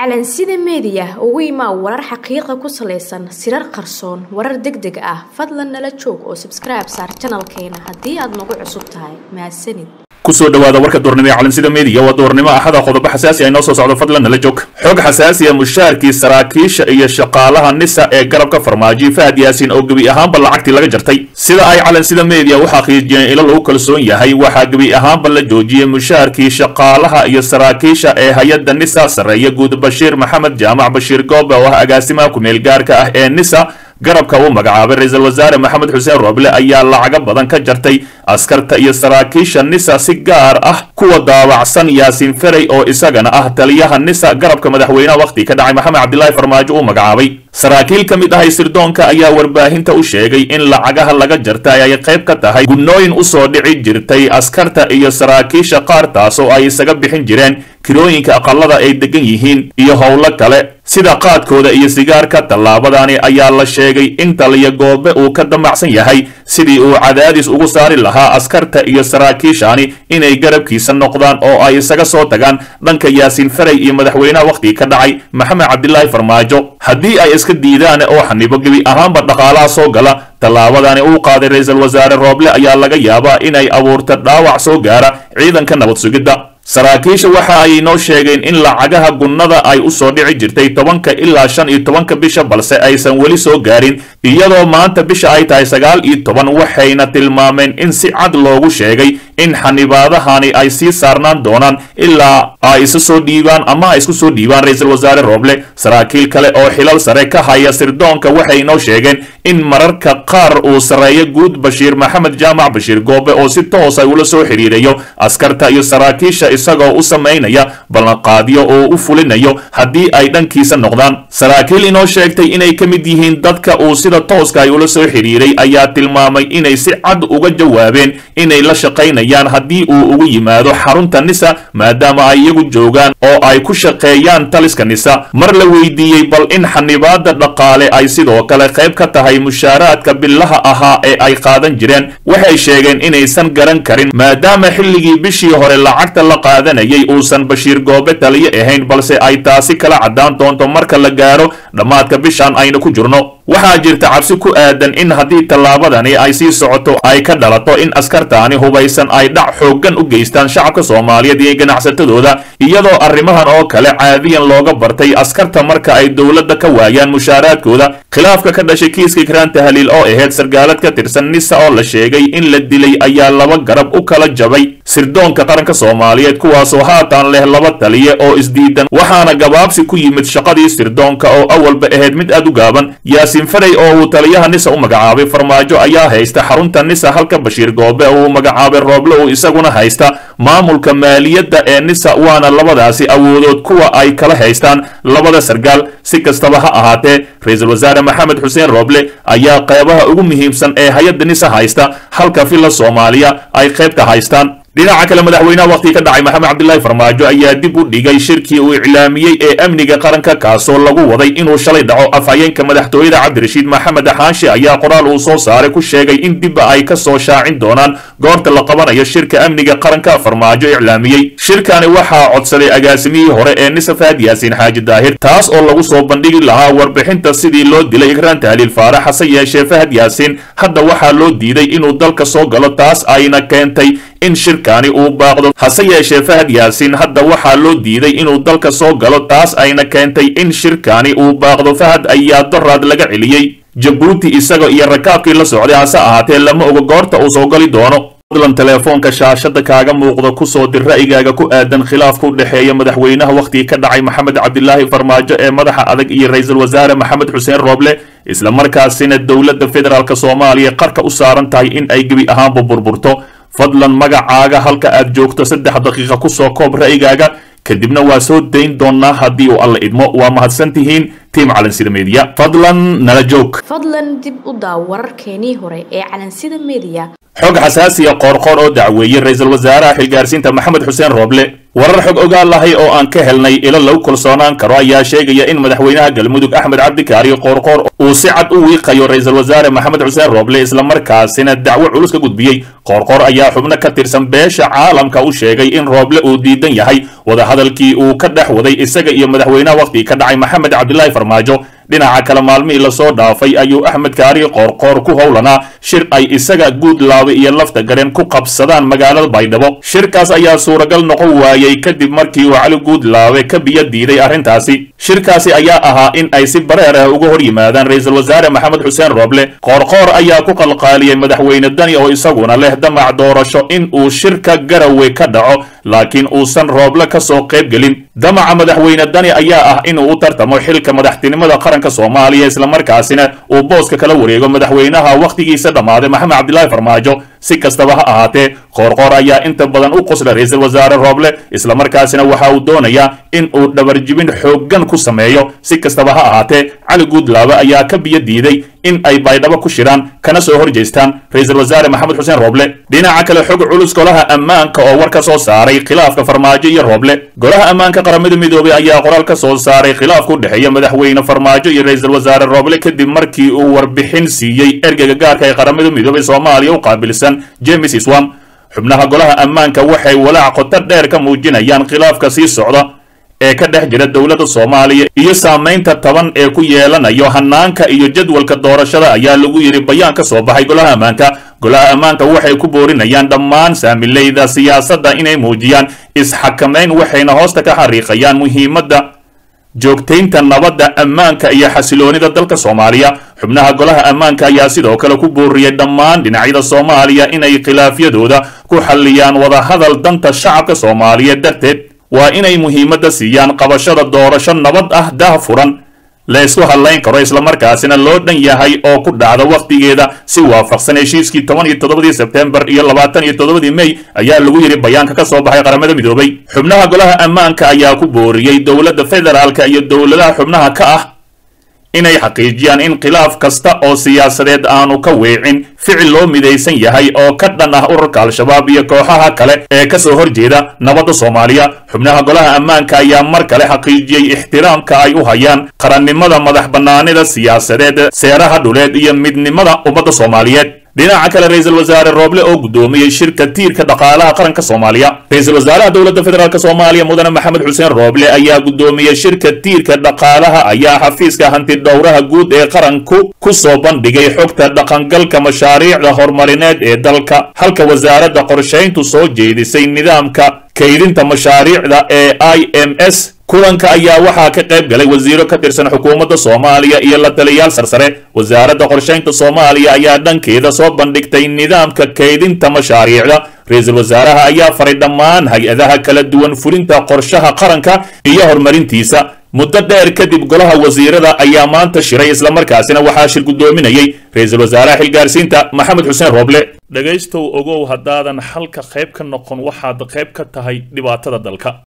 calansida meediya ugu imaa warar xaqiiqa ku salaysan sirar qarsoon warar deg deg ah fadlan nala joog oo sabskribe saar janalkeena haddii aad nagu cusub tahay mahadsanid kusoo dhawaada warka doornimo ee calansida meediya waa doornimo axada qodobo xasaasi ay noo soo socdo fadlan nala joog xog xasaasiya mushaharkii saraakiisha iyo shaqaalaha nisa ee garabka farmaajo fahad yaasiin oo gebi ahaanba lacagtii laga jartay sida ay calansida meediya u xaqiijiyeen ilo lagu kalsoon yahay waxaa gebi ahaanba la joojiyey mushaharkii shaqaalaha iyo saraakiisha ee hay-adda nisa sarreeya guud bashiir maxamed jaamac bashiir goobe oo ah agaasimaha ku-meel gaarka ah ee nisa garabka uu magacaabay ra-iisul wasaare maxamed xuseen rooble ayaa lacago badan ka jartay askarta iyo saraakiisha nisa si gaar ah kuwa daawacsan yaasiin ferey oo isagana ah taliyaha nisa garabka madaxweynaha wakhti ka dhacay maxamed cabdilaahi farmaajo uu magacaabay saraakiil ka mid ahay sirdoonka ayaa warbaahinta u sheegay in lacagaha laga jartay ay qayb ka tahay gudnooyin usoo dhici jirtay askarta iyo saraakiisha qaar taas oo ay isaga bixin jireen kirooyinka aqalada ay degan yihiin iyo howlo kale sida qaadkooda iyo sigaarka tallaabadani ayaa la sheegay in taliya goobe uu ka damacsan yahay sidii uu cadaadis ugu saari lahaa askarta iyo saraakiishani inay garabkiisa noqdaan oo ay isaga soo tagaan dhanka yaasiin ferey iyo madaxweynaha wakhtiga ka dhacay maxamed cabdilaahi farmaajo haddii ay iska diidaan oo xanibo gebi ahaanba dhaqaalaha soo gala tallaabadani uu qaaday ra-iisul wasaare rooble ayaa laga yaabaa inay abuurta dhaawac soo gaara ciidanka nabad sugidda saraakiisha waxa ay noo sheegeen in lacagaha gunnada ay u soo dhici jirtay tobanka ilaa shan iyo tobanka bisha balse aysan weli soo gaarin iyadoo maanta bisha ay tahay sagaal iyo toban waxayna tilmaameen in si cad loogu sheegay in xanibaadahani ay sii saarnaan doonaan ilaa ay isu soo dhiibaan ama ay isku soo dhiibaan ra-iisul wasaare rooble saraakiil kale oo xilal sare ka haya sirdoonka waxay noo sheegeen in mararka qaar uu sarreeyo guud bashiir maxamed jaamac bashiir goobe oo si toosa ula soo xiriirayo askarta iyo saraakiisha isagoo u samaynaya ballanqaadyo oo u fulinayo haddii ay dhankiisa noqdaan saraakiil inoo sheegtay inay ka mid yihiin dadka uu sida tooska ay ula soo xiriiray ayaa tilmaamay inay si cad uga jawaabeen inay la shaqaynayaan haddii uu ugu yimaado xarunta nisa maadaama ay iyagu joogaan oo ay ku shaqeeyaan taliska nisa mar la weydiiyey bal in xanibaada dhaqaale ay sidoo kale qayb ka tahay mushaaraadka billaha ahaa ee ay qaadan jireen waxay sheegeen inaysan garan karin maadaama xilligii bishii hore lacagta la qaadanayay uusan bashiir goobe taliyo ahayn balse ay taasi kala caddaan doonto marka la gaaro dhammaadka bishan aynu ku jirno waxaa jirta cabsi ku aadan in haddii tallaabadani ay sii socoto ay ka dhalato in askartaani hubaysan ay dhac xooggan u geystaan shacabka soomaaliyeed iyo ganacsatadooda iyadoo arrimahan oo kale caadiyan looga bartay askarta marka ay dowladda ka waayaan mushaaraadkooda khilaafka ka dhashay kiiska kiraan tahliil oo ahayd sargaalad ka tirsan nisa oo la sheegay in la dilay ayaa laba garab u kala jabay sirdoonka qaranka soomaaliyeed kuwaasoo haatan leh laba taliye oo isdiidan waxaana gabaabsi ku yimid shaqadii sirdoonka oo awalba ahayd mid aad u gaaban yaasiin ferey oo uu taliyaha nisa u magacaabay farmaajo ayaa haysta xarunta nisa halka bashiir goobe uu magacaabay rooble uu isaguna haysta maamulka maaliyadda ee nisa waana labadaasi awoodood kuwa ay kala haystaan labada sargaal si kastaba ha ahaatee ra-iisul wasaare maxamed xuseen rooble ayaa qeybaha ugu muhiimsan ee hay-adda nisa haysta halka villa soomaaliya ay qaybta haystaan dhinaca kale madaxweynaha wakhti ka dhacay maxamed cabdilaahi farmaajo ayaa dib u dhigay shirkii uu iclaamiyey ee amniga qaranka kaasoo lagu waday inuu shalay dhaco afhayeenka madaxtooyada cabdirashiid maxamed xaashi ayaa qoraal uu soo saaray ku sheegay in dibba ay ka soo shaacin doonaan goorta la qabanayo shirka amniga qaranka farmaajo iclaamiyey shirkani waxaa codsaday agaasimihii hore ee nisa fahad yaasiin xaaji daahir taas oo lagu soo bandhigi lahaa warbixinta sidii loo dilay ikraan tahliil faarax hase yeeshee fahad yaasiin hadda waxaa loo diiday inuu dalka soo galo taas ayna keentay in shirkani uu baaqdo hase yeeshee fahad yaasiin hadda waxaa loo diiday inuu dalka soo galo taas ayna keentay in shirkani uu baaqdo fahad ayaa doraad laga celiyey jabuuti isaga iyo rakaabkii la socday hase ahaatee lama oga goorta uu soo gali doono fadlan teleefoonka shaashada kaaga muuqda kusoo dir ra'yigaaga ku aadan khilaafka u dhexeeya madaxweynaha wakhtiga ka dhacay maxamed cabdilaahi farmaajo ee madaxa adag iyo ra-iisul wasaare maxamed xuseen rooble isla markaasina dowladda federaalk soomaaliya qarka u saaran tahay in ay gebi ahaanba burburto fadlan magacaaga halka aad joogto saddex daqiiqa kusoo koob ra'yigaaga kadibna waa soo dayn doonaa haddii uu alla idmo waa mahadsan tihiin tiim calansida meediya fadlan nala joog fadlan dib u daaw wararkeenii hore ee calansida meediya xog xasaasiya qoorqoor oo dacweeyey ra-iisul wasaaraha xilgaarsiinta maxamed xuseen rooble warar xog ogaal lahay oo aan ka helnay ilo lagu kalsoonaan karo ayaa sheegaya in madaxweynaha galmudug axmed cabdikaari qoorqoor uu si cad u wiiqayo ra-iisul wasaare maxamed xuseen rooble islamarkaasina dacwo culus ka gudbiyey qoorqoor ayaa xubno ka tirsan beesha caalamka u sheegay in rooble uu diidan yahay wadahadalkii uu ka dhex waday isaga iyo madaxweynaha wakhtigii ka dhacay maxamed cabdilaahi farmaajo dhinaca kale maalmihii lasoo dhaafay ayuu axmed kaari qoorqoor ku howlanaa shir ay isaga guudlaabe iyo lafta gareen ku qabsadaan magaalada baydhabo shirkaas ayaa suuragal noqon waayey kadib markii uu cali guudlaabe ka biyo diiday arrintaasi shirkaasi ayaa ahaa in ay si bareer ah uga hor yimaadaan ra-iisul wasaare maxamed xuseen rooble qoorqoor ayaa ku qalqaaliyey madaxweyne dani oo isaguna leh damac doorasho in uu shirka garawe ka dhaco laakiin uusan rooble ka soo qayb gelin damaca madaxweyne dani ayaa ah inuu u tartamo xilka madaxtinimada qaranka soomaaliya islamarkaasina uu booska kala wareego madaxweynaha wakhtigiisa dhammaaday maxamed cabdilaahi farmaajo si kastaba ha ahaatee qoorqoor ayaa inta badan u qosla ra-iisul wasaare rooble islamarkaasina waxa uu doonayaa in uu dhabarjibin xooggan ku sameeyo si kastaba ha ahaatee cali guudlaabe ayaa ka biyo diiday in ay baydhabo ku shiraan kana soo hor jeestaan ra-iisul wasaare maxamed xuseen rooble dhinaca kale xog culus golaha ammaanka oo war ka soo saaray khilaafka farmaajo iyo rooble golaha ammaanka qaramada midoobey ayaa qoraal ka soo saaray khilaafka u dhexeeya madaxweyne farmaajo iyo ra-iisul wasaare rooble kadib markii uu warbixin siiyey ergeyga gaarka ee qaramada midoobey soomaaliya u qaabilsan james iswam xubnaha golaha ammaanka waxay walaac qoto dheer ka muujinayaan khilaafka sii socda ee ka dhex jira dowladda soomaaliya iyo saamaynta taban ee ku yeelanayo hanaanka iyo jadwalka doorashada ayaa lagu yidhi bayaan ka soo baxay golaha ammaanka golaha ammaanka waxay ku boorinayaan dhammaan saamileyda siyaasadda inay muujiyaan isxakamayn waxayna hoosta ka xariiqayaan muhiimadda joogtaynta nabadda ammaanka iyo xasiloonida dalka soomaaliya xubnaha golaha ammaanka ayaa sidoo kale ku booriyey dhammaan dhinacyada soomaaliya inay khilaafyadooda ku xalliyaan wadahadal danta shacabka soomaaliyeed darteed waa inay muhiimadda siiyaan qabashada doorasho nabad ah dah furan la isku hadlayn karo islamarkaasina loo dhan yahay oo ku dhacda wakhtigeeda si waafaqsan heshiiskii toban iyo toddobadii sebtembar iyo labaatan iyo toddobadii mey ayaa lagu yidhi bayaanka ka soo baxay qaramada midoobay xubnaha golaha ammaanka ayaa ku booriyey dowladda federaalka iyo dowladaha xubnaha ka ah inay xaqiijiyaan in khilaaf kasta oo siyaasadeed aanu ka weecin ficil loo midaysan yahay oo ka dhan ah ururka al-shabaab iyo kooxaha kale ee ka soo horjeeda nabadda soomaaliya xubnaha golaha ammaanka ayaa mar kale xaqiijiyey ixtiraamka ay u hayaan qarannimada madax bannaanida siyaasadeed seeraha dhuleed iyo midnimada ummadda soomaaliyeed dhinaca kale ra-iisul wasaare rooble oo guddoomiyey shirka tiirka dhaqaalaha qaranka soomaaliya ra-iisul wasaaraha dowladda federaalk soomaaliya mudane maxamed xuseen rooble ayaa guddoomiyey shirka tiirka dhaqaalaha ayaa xafiiska hanti dhowraha guud ee qaranku ku soo bandhigay xogta dhaqangalka mashaariicda horumarineed ee dalka halka wasaaradda qorshayntu soo jeedisay nidaamka kaydinta mashaariicda ee i m s kulanka ayaa waxaa ka qayb galay wasiiro ka tirsan xukuumadda soomaaliya iyo la taliyaal sarsare wasaaradda qorshaynta soomaaliya ayaa dhankeeda soo bandhigtay nidaamka kaydinta mashaariicda ra-iisul wasaaraha ayaa faray dhammaan hay-adaha kala duwan fulinta qorshaha qaranka iyo horumarintiisa muddo dheer kadib golaha wasiirada ayaa maanta shiray islamarkaasina waxaa shir guddoominayey ra-iisul wasaaraha xilgaarsiinta maxamed xuseen rooble dhegaystow ogow haddaadan xalka qayb ka noqon waxaad qayb ka tahay dhibaatada dalka